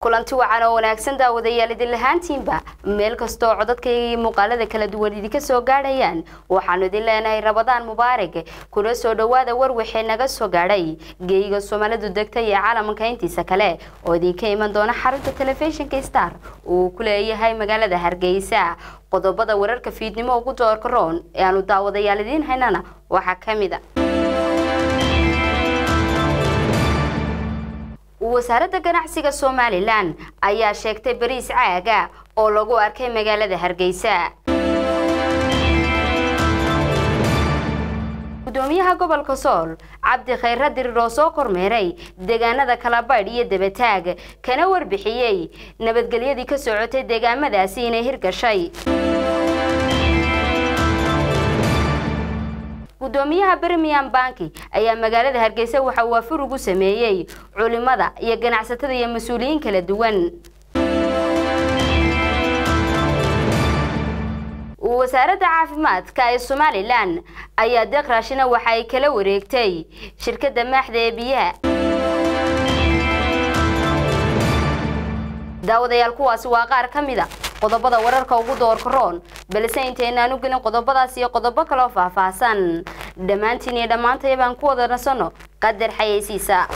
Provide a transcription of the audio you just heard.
kulanti wacan oo wanaagsan daawadayaal idin lahaantiinba meel kastoo codadkayga iyo muuqaalada kala duwan idinka soo gaadhayaan waxaanu idin leenahay rabadaan mubaarig kuna soo dhowaada war wixii naga soo gaadhay geeyiga soomaalidu degta iyo caalamka intiisa kale oo idinka iman doona xarunta telefishinka star uu ku leeyahay magaalada hargeysa qodobada wararka fiidnimo ugu doorka roon ee aanu daawadayaal idiin haynana waxaa ka mid a wasaaradda ganacsiga somalilan ayaa sheegtay bariis caaga oo lagu arkay magaalada hargeysa gudoomiyaha gobolka sool cabdi khayre dirir oo soo kormeeray deegaanada kalabaydh iyo dabataag kana warbixiyey nabadgelyadii ka socotay deegaamadaasi inay hirgashay gudoomiyaha birmingham banki ayaa magaalada hargeysa waxa uu afur ugu sameeyey culimada iyo ganacsatada iyo mas-uuliyiin kala duwan wasaaradda caafimaadka ee somalilan ayaa deeq raashina waxa ay kala wareegtay shirkadda maaxda ee biyaha daawadayaal kuwaasi waa qaar ka mid a qodobada wararka ugu doorka roon balse intaynaan u gelin qodobadaas iyo qodobo kaloo faahfaahsan dhammaantiin iyo dhammaantaya baan ku wada nasanno qadar xayeysiisa